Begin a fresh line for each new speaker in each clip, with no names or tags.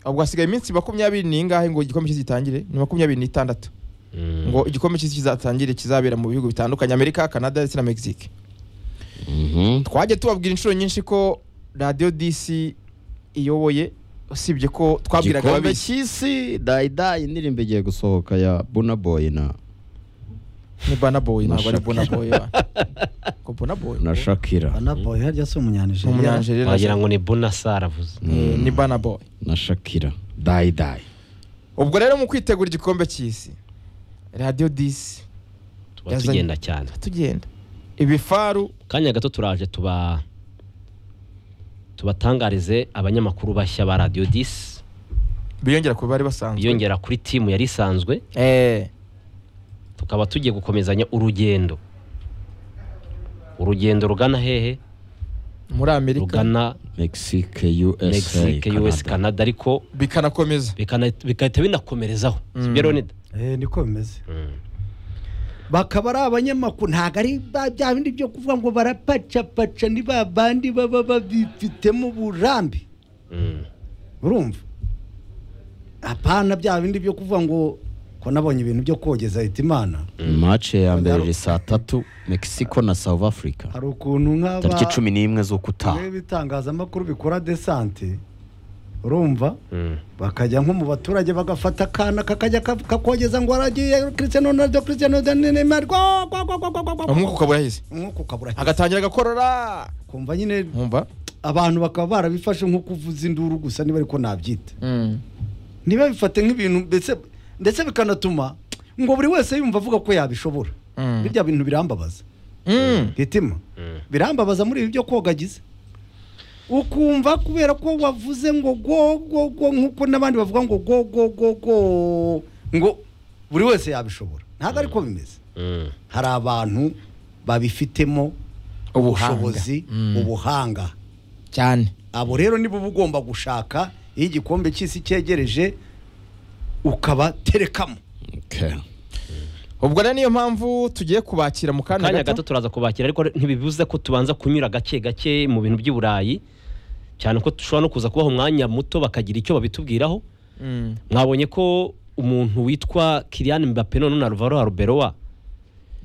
ubwo hasigaye iminsi makumyabiri n'ingahe ngo igikombe cy'isi gitangire ni makumyabiri n'itandatu ngo igikombe cy'isi kizatangire kizabera mu bihugu bitandukanye amerika canada ndetse na mexique
Mhm.
twajya tubabwira inshuro nyinshi ko radiyo disi iyoboye usibye ko twabwiraga
igikombe
ababeshyi
cy'isi dayidayi indirimbo igiye gusohoka ya bunaboyi na
ni bonaboyi
Na
ntabwo ari
Shakira.
bonaboyi ngo bonaboyi
na shakira
banaboyi harya si umunyanijeriya
umunyanjeri
wagira ngo ni bunasa aravuze
ni bonaboyi
na shakira dayidayi
ubwo rero mu kwitegura igikombe cy'isi radiyo disi
tuba
yazanye-
tugenda cyane
tugenda ibifaru
kanya gato turaje tuba tubatangarize abanyamakuru bashya ba radiyo disi
biyongera ku bari basanzwe
biyongera kuri timu yari isanzwe
Eh,
tukaba tugiye gukomezanya urugendo urugendo rugana hehe
muri amerika
rugana
mexique usa
mexique
Canada.
us canada ariko
bikanakomeza
bikana- bigahita binakomerezaho sibyo Leonid?
Eh, niko bimeze bakaba ari abanyamakuru ntabwo ari ba- bya bindi byo kuvuga ngo barapacapaca ni ba bandi baba babifitemo uburambe
Mm.
urumva apana bya bindi byo kuvuga ngo ko nabonye ibintu byo kogeza ahita imana
mace ya mbere
Yaro-
iri saa tatu mexico na south africa
hari ukuntu nk'aba
tariki cumi n'imwe z'ukutaha
bamwe b'itangazamakuru bikora desante urumva
Mm.
bakajya nko mu baturage bagafata akana kakajya ka- kakogeza ngo aragiye Cristiano Ronaldo Cristiano Ronaldo, Neymar gwa, gwa, gwa, gwa, gwa, gwa, gwa.
umwuka ukaba yahise
umwuka ukabura
agatangira agakorora
kumva nyine
mwumva
abantu bakaba barabifashe nko kuvuza induru gusa niba ariko nabyita
Mm.
ntibabifate nk'ibintu mbese ndetse bikanatuma ngo buri wese yumva avuga ko yabishobora
Mm.
birya bintu birambabaza
Mm.
hitima
Mm.
birambabaza muri ibi byo koga agize ukumva kubera ko wavuze ngo go go go nk'uko n'abandi bavuga ngo go go go go ngo buri wese yabishobora ntabwo ariko bimeze
Mm.
hari abantu babifitemo
Ubuhanga.
ubushobozi
Mm.
ubuhanga
cyane
abo rero nibo uba ugomba gushaka iyo igikombe cy'isi cyegereje ukabaterekamo
Okay.
ubwo rero niyo mpamvu tugiye kubakira mu kanya
kanya gato
gato
turaza kubakira ariko ntibibuze ko tubanza kunyura gake gake mu bintu by'i burayi cyane ko dushobora no kuza kubaha umwanya muto bakagira icyo babitubwiraho
Mm.
mwabonye ko umuntu witwa Kylian Mbappe none na Alvaro Arbeloa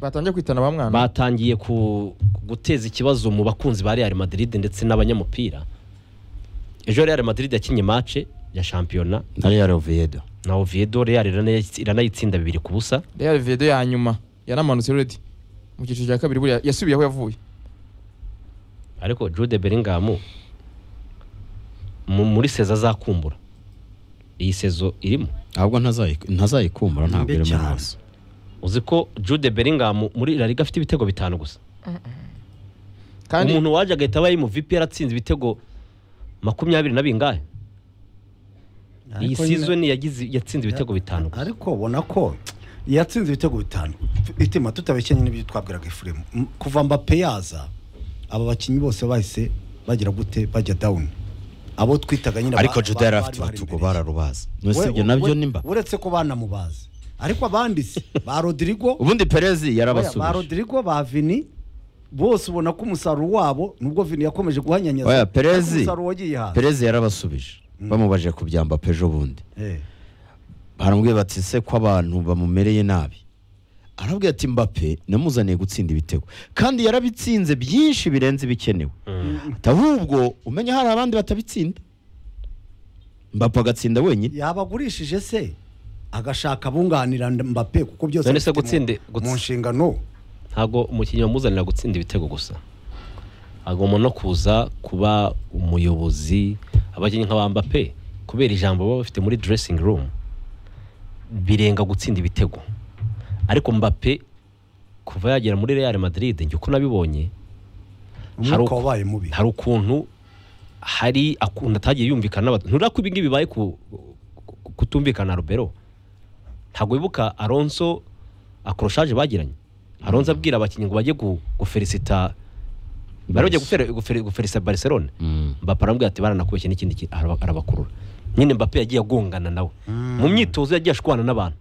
batangiye kwitana ba mwana
batangiye ku- guteza ikibazo mu bakunzi ba Real Madrid ndetse n'abanyamupira ejo Real Madrid yakinnye mace ya shampiyona
na real oviedo
na Oviedo Real irana- iranayitsinda bibiri ku busa
real vedo ya nyuma yanamanutse redi mu cyiciro cya kabiri buriya yasubiye aho yavuye
ariko Jude Bellingham mu- muri sezo azakumbura iyi sezo irimo
ahubwo ntazayi- ntazayikumbura ntabwo
Mbe
irimo
cyane.
hasi
uzi ko Jude Bellingham muri La Liga afite ibitego bitanu gusa
kandi
umuntu waje agahita aba ari mu VP yaratsinze ibitego makumyabiri na bingahe iyi
Ariko nyine-
season yagize yatsinze ibitego bitanu gusa
ariko ubona ko yatsinze ibitego bitanu itima tutabeshya nyine ibyo twabwiraga efuremu M- kuva mbape yaza aba bakinnyi bose bahise bagira gute bajya dawuni abo twitaga nyine
ariko
ba-
juda
ba-
yari
bari
afite
bari
batugo
imbere.
bararubazi
We-
nusibye
we-
nabyo nimba
uretse ko banamubazi ariko abandi se ba rodirigo
ubundi perezi
Oya, ba
yarabasubije
rodirigo ba vini bose ubona ko umusaruro wabo nubwo vini yakomeje guhanyanyaza
Oya,
ariko
Perezi.
umusaruro wagiye hasi
perezi yarabasubije bamubajije ku byamba pejo bundi
Eh,
baramubwiye bati se ko abantu bamumereye nabi arabwira ati mbape namuzaniye gutsinda ibitego kandi yarabitsinze byinshi birenze ibikenewe Ati, ahubwo umenya hari abandi batabitsinda mbape agatsinda wenyine
yaba agurishije se agashaka abunganira mbape kuko byose
None se
abifite mu-
gutsinde- guts-
mu nshingano
ntabwo umukinnyi wamuzanira gutsinda ibitego gusa agomba no kuza kuba umuyobozi abakinnyi nka ba Mbappe kubera ijambo baba bafite muri dressing room birenga gutsinda ibitego ariko Mbappe kuva yagera muri Real Madrid njye uko nabibonye Hari
umwuka
uko-
wabaye mubi
hari ukuntu hari akunda atagiye yumvikana n'abantu ntura ko ibingibi bibaye ku ku- kutumvikana na Robero ntabwo wibuka Alonso akoroshaje bagiranye Alonso abwira abakinnyi ngo bajye gu- gufelicita bari bagiye gufere- gufere- gufelicita Barcelona
Mm.
Mbappe aramubwira ati baranakubeshye n'ikindi kintu araba- arabakurura nyine Mbappe yagiye agongana nawe mu myitozo yagiye ashwana n'abantu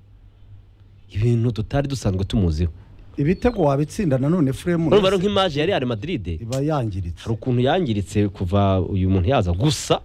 ibintu tutari dusanzwe tumuziho
ibitego wabitsinda nanone furemu
urumva rero nk'imaje ya Real Madrid
iba yangiritse
hari ukuntu yangiritse kuva uyu muntu yaza gusa